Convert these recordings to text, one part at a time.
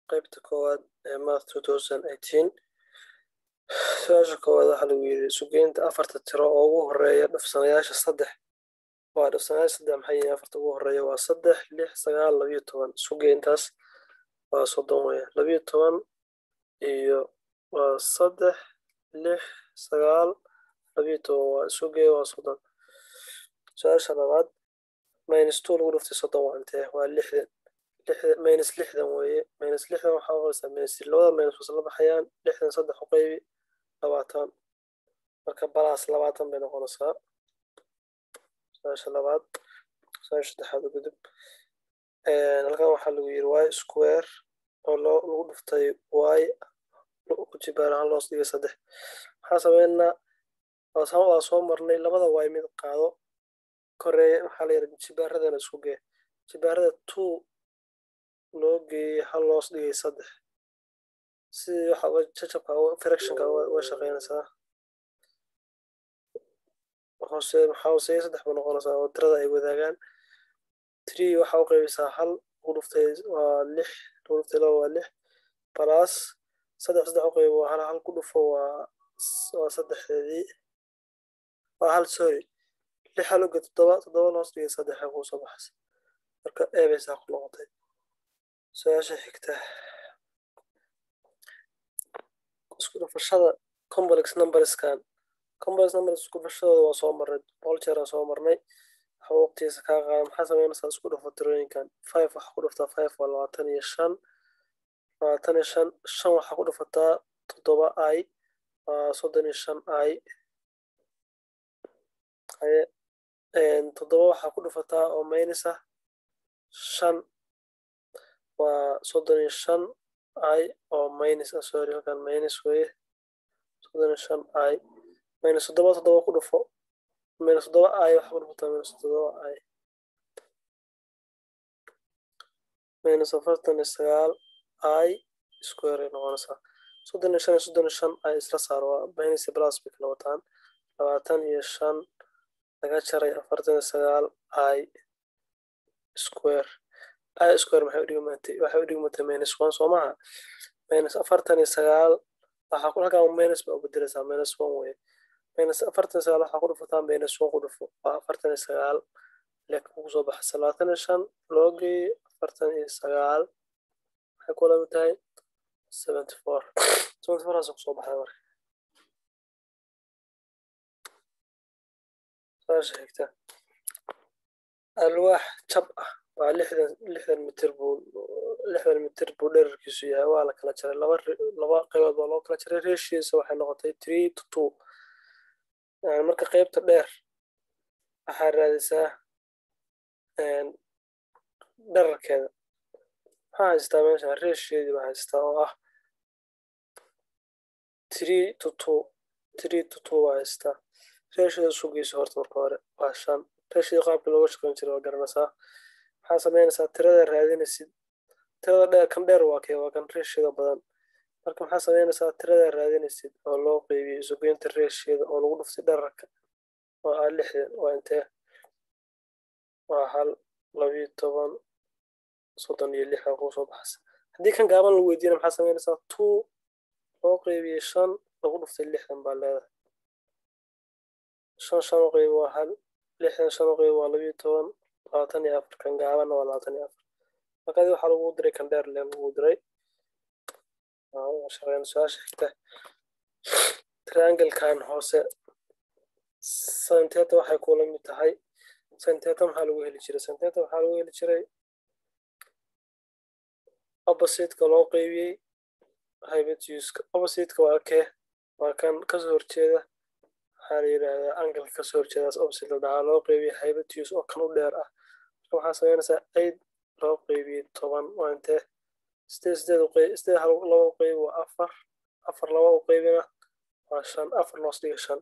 qaybta koowaad ee math su-aasha koowaad waxaa lagu yidhi sugeynta afarta tiro oo ugu horeeya dhafsanayaasha saddex waa dhafsanayaasha saddex maxay yihiin afarta ugu horeeya waa saddex lix sagaal labiyo toban sugeyntaas waa soddon weeye labiyo toban iyo waa saddex lix sagaal labiyo toban waa sugeeya waa soddon su-aasha labaad minus two lagu dhuftay soddon waa intee waa lixdan lixdan minus lixdan weeye minus lixdan waxaa uqaysaa minus labada minus wasla baxayaan lixdan saddex u qaybi labaatan marka balaas labaatan bay noqonaysaa su-aasha labaad su-aasha saddexaad u gudub halkan waxaa lagu yiri y square oo loo lagu dhuftay y ku jibaar ahaan loos dhigay saddex maxaa sameynaa waa soo marnay labada y mid qaado koreeya maxaa la yidhi jibaaradana isku gee jibaarada two loo geeyey hal loos dhigay saddex sidii waxa jajabka fractionka uga shaqeynaysaa hoose maxaa hooseeya saddex ba noqonaysaa oo tirada ay wadaagaan three waxaa u qaybisaa hal lagu dhuftay waa lix lagu dhuftay laba waa lix balaas saddex saddex u qaybo waa hal hal ku dhufo waa waa saddexdeedii waa hal sorry lix hal uga toddoba toddoba loos dhigay saddex kuu soo baxaysa marka eebeysaa ku noqotay su-aasha xigta isku dhufashada complex numberskan complex numbers isku dhufashadooda waa soo marnay boqol jeer aan soo marnay waxa waqtigiisa kaa qaada maxaa sameynaysaa isku dhufo tirooyinkan five waxaa ku dhuftaa five waa labaatan iyo shan labaatan iyo shan shan waxaa ku dhufataa toddoba i waa soddon iyo shan i haye toddoba waxaa ku dhufataa oo minus ah shan waa soddon iyo shan i oo minus ah sorry halkan minus weye soddon iyo shan i minus toddoba toddoba ku dhufo minus toddoba i waxaa ku dhufataa minus toddoba i minus afartan iyo sagaal i square ay noqonaysaa soddon iyo shan iyo soddon iyo shan i isla saar waa minus iyo plus bay kala wataan labaatan iyo shan laga jaray afartan iyo sagaal i square i square maxay u dhigmatay waxay u dhigmatay minus one soo maha minus afartan iyo sagaal waxaa ku halkan minus baa u bedelaysaa minus one weye minus afartan iyo sagaal waxaa ku dhufataa minus one ku dhufo waa afartan iyo sagaal lek ugu soo baxaysa labaatan iyo shan loo geeyey afartan iyo sagaal waxay ku lamid tahay seventy four seventy four haas kusoo baxday marka saasha xigta alwaax jab ah waa lixdan lixdan mitir buu lixdan mitir buu dherarkiisu yahay waa la kala jaray laba laba qaybood baa loo kala jaray reeshiisa waxay noqotay three to two marka qaybta dheer waxaa raadisaa dherarkeeda maxaa haystaa meesha reesheedii baa haystaa oo ah three to two three to two baa haystaa reesheeda sugeysa horta marka hore waa shan reesheeda qaabkii looga shaqeyn jiray waa garanaysaa maxaa sameynaysaa tirada raadinaysid tirada dheer kan dheer waa kee waa kan reesheeda badan marka maxaa sameynaysaa tirada raadinaysid oo loo qeybiyey sugeynta reesheeda oo lagu dhuftay dherarka oo ah lixdan waa intee waa hal labiyo toban soddon iyo lix baa kuu soo baxaysa haddii kan gaaban lagu weydiina maxaa sameynaysaa two loo qeybiyey shan lagu dhuftay lixdan baa leedahay shan shan u qeyb waa hal lixdan shan u qeyb waa labiyo toban labaatan iyo afar kan gaabanna waa labaatan iyo afar markaadi waxaa lagu diray kan dheer le lagu diray shaqeyn su-aasha xigta trianglekan hoose santeta waxay kula mid tahay santeta maxaa lagu heli jiray santeta waxaa lagu heli jiray oppositeka loo qeybiyey hybetuska oppositeka waa kee waa kan kasoo horjeeda waxaa la yidhaahdaa angalka kasoo horjeedaas opposite la dhahaa loo qeybiyey hybetus oo kan u dheer ah marka waxaa sameynaysaa eight loo qeybiyey toban waa intee sideed sideed uqeyb sideed hal laba u qeyb waa afar afar laba u qeybina waa shan afar loos dhiga shan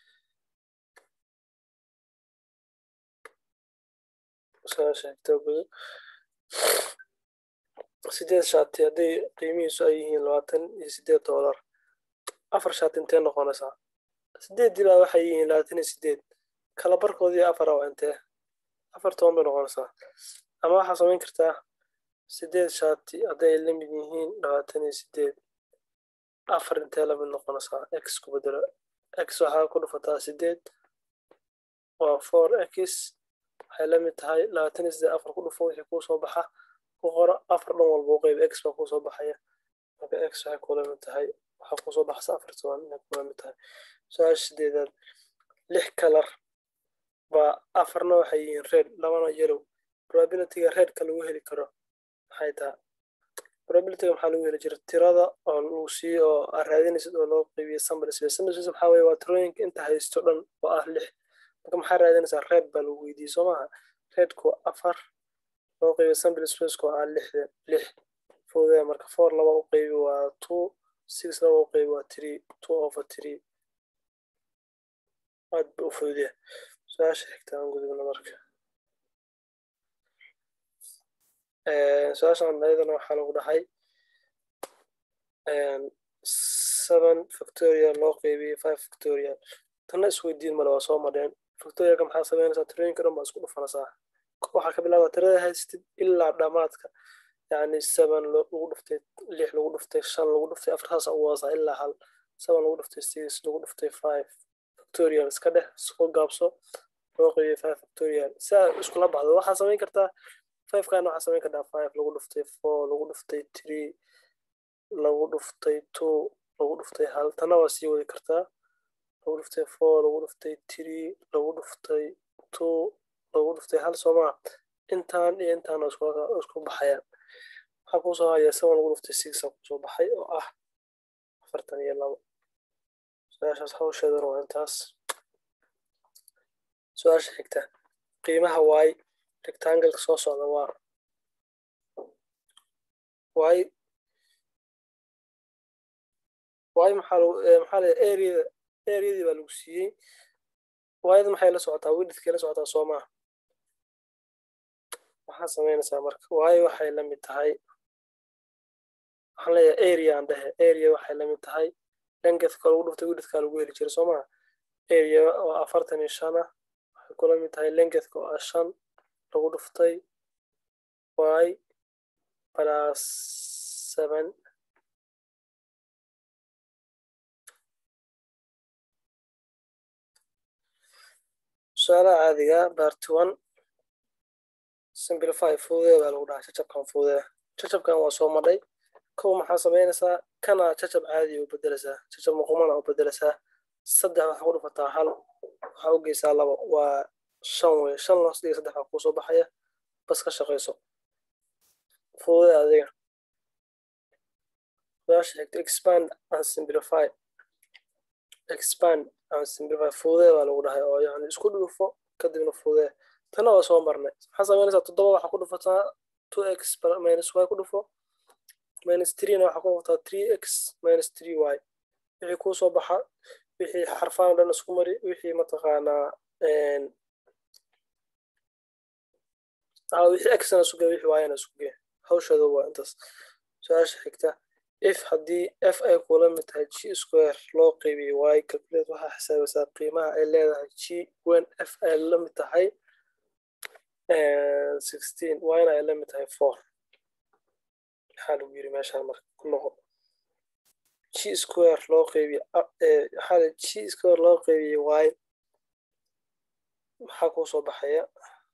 sideed shaati hadday qiimihiisu ay yihiin labaatan iyo sideed doolar afar shaati intee noqonaysaa sideeddii baa waxay yihiin labaatan iyo sideed kala barkoodii afara waa intee afar toban bay noqonaysaa ama waxaa samayn kartaa sideed shaati hadday la mid yihiin labaatan iyo sideed afar intee la mid noqonaysaa x ku bedelo x waxaa ku dhufataa sideed waa four x waxay la mid tahay labaatan iyo sideed afar ku dhufo wixii kuu soo baxa ku qoro afar dhan walba u qeyb x baa kuu soo baxaya marka x waxay kula mid tahay waxaa kuu soo baxsa afar toban inay kula mid tahay su-aasha sideedaad lix kalar baa afarna waxay yihiin red labana yellow probabilityga redka lagu heli karo maxay tahay probabilityga maxaa lagu heli jira tirada oo lagu siiyo oo aad raadinaysid oo loo qeybiyo sample space sample space maxaa weeye waa tirooyinka inta haysto dhan oo ah lix marka maxaa raadinaysaa red baa lagu weydiiyey soo maaha redku afar loo qeybiyo sample spaceko ah lixda lix fududee marka four laba u qeybi waa two six laba u qeybi waa three two over three aad ba u fududee su-aasha xigta aan gudubna marka su-aashan ayadana waxaa lagu dhahay seven factorial loo qeybiyey five factorial tanna isweydiin male waa soo madheen factorialka maxaa sameynaysaa tirooyinka dhan baa isku dhufanaysaa waxaa ka bilaaba tirada haystid ilaa dhammaadka yacni seven lagu dhuftay lix lagu dhuftay shan lagu dhuftay afar saasa ugu wadaasaa ilaa hal seven lagu dhuftay six lagu dhuftay five factorial iska dheh isku gaabso loo qeybiyey five factorial si aad iskula baxdo waxaa samayn kartaa five kana waxaa samayn kartaa five lagu dhuftay four lagu dhuftay three lagu dhuftay two lagu dhuftay hal tana waa sii wadi kartaa lagu dhuftay four lagu dhuftay three lagu dhuftay two lagu dhuftay hal soomaa intaan iyo intaana isku baxayaan waxaa kuusoo haya seven lagu dhuftay sixa kusoo baxay oo ah afartan iyo labo su-aashaas hawsheedana waa intaas su-aasha xigta qiimaha waay rectangleka soo socda waa waay waay maxaa maxaa le areada areadii baa lagu siiyey waayada maxay la socotaa wididkay la socotaa soo maaha maxaa samaynaysaa marka waayo waxay la mid tahay waxaan leeyahay area aan dhehe area waxay la mid tahay lengethka lagu dhuftay wididka lagu heli jiray soo maha area oo afartan iyo shan ah waxay kula mid tahay lengethka oo ah shan lagu dhuftay y plus seven su-aalaha caadiga barty one simplify fududee baa lagu dhahaa jacabkan fududee jacabkan waa soo madhay kow maxaa samaynaysaa kana jacab caadi u bedelaysaa jacab muqumana u bedelaysaa saddex waxaa ku dhufataa hal waxaa u geysaa labo waa shan wey shan loos dhiga saddex baa kuusoo baxaya bas ka shaqayso fududee adiga su-aasha xigta expand and simplify expand and simplify fududee baa lagu dhahay oo yani isku dhufo kadibna fududee tana waa soo marnay maxaa samaynaysaa toddoba waxaa ku dhufataa two x minus y ku dhufo minus threena waxaa ku dhufataa three x minus three y wixii kuu soo baxa wixii xarfaan dhan isku mari wixii mataqaanaa wixii xna isku gee wixii yna isku gee hawshooda waa intaas su-aasha xigta if haddii f ay kula mid tahay g square loo qeybiyey y calculate waxaa xisaabaysaa qiimaha ay leedahay g wen f ay la mid tahay sixteen yna ay la mid tahay four maxaa lagu yiri meeshaan marka ku noqo g square loo qeybiye waxaa g square loo qeybiyey y maxaa kuu soo baxaya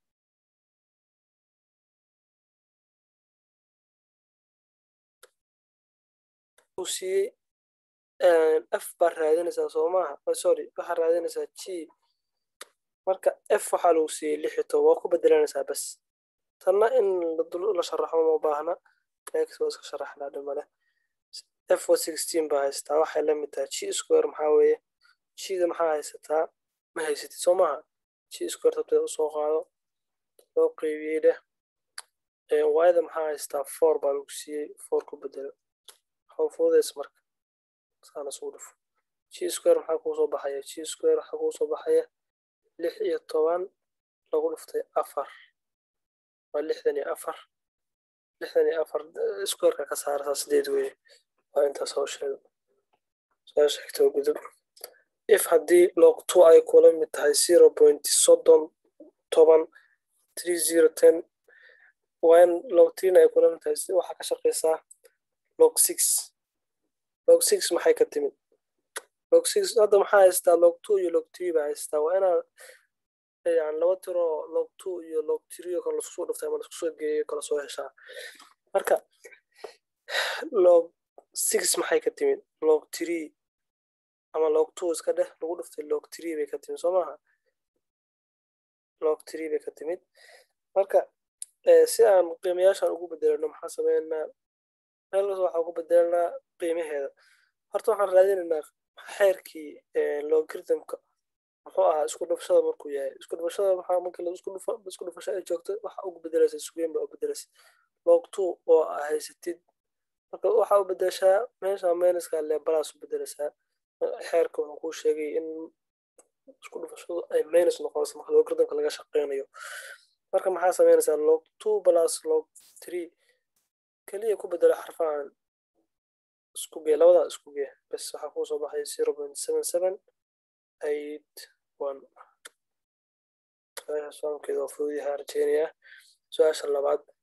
siiyey f baa raadinaysaa soo maaha sorry waxaa raadinaysaa g marka f waxaa lagu siiyey lix iyo toban waa ku bedelanaysaa bas tanna in la sharaxo ma baahna x waa iska sharaxnaa dhimale f waa sixteen baa haystaa waxay la mid tahay g square maxaa weeye gda maxaa haysataa ma haysatid soo maaha g square tabteeda usoo qaado loo qeybiyey dheh yda maxaa haystaa four baa lagu siiyey four ku bedelo fududeys marka saana isugu dhufo g square maxaa kuu soo baxaya g square waxaa kuu soo baxaya lix iyo toban lagu dhuftay afar waa lixdan iyo afar lixdan iyo afar squareka ka saartaa sideed weye waa intaas hawsheeda su-aasha xigta oo gudub if haddii log two ay kula mid tahay zero point soddon toban three zero ten waa in log trina ay kulan tahay si waxaa ka shaqeysaa log six log six maxay ka timid log six hadda maxaa haystaa log two iyo log three baa haystaa waa inaad yani laba tiro log two iyo log three oo kale laisku soo dhiftay ama laisku soo geeyo kala soo heshaa marka log six maxay ka timid log three ama log two iska dheh lagu dhiftay log three bay ka timid soo maaha log three bay ka timid marka si aan qiimayaashan ugu bedelano maxaa sameynaa meelkas waxaa ugu bedelanaa qiimaheeda horta waxaan raadinaynaa xeerkii logaritmka muxuu ahaa isku dhufashada markuu yahay isku dhufashada maxaa markii la isku dhufo isku dhufasho ay joogto waxa ugu bedelaysa sugeyn baa u bedelaysa log two oo aa haysatid marka waxaa u bedeshaa meesha meniska lebalas u bedelaysaa xeerka wuxuu kuu sheegay in isku dhufashadu ay minus noqonayso marka logaritmka laga shaqeynayo marka maxaa sameynaysaa log two plus log three keliya ku bedelo xarfahan isku gee labadaa isku gee bes waxaa kuu soo baxay zero point seven seven eight one su-aasha soonkeeda waa fudud yahay arjeenaya su-aasha labaad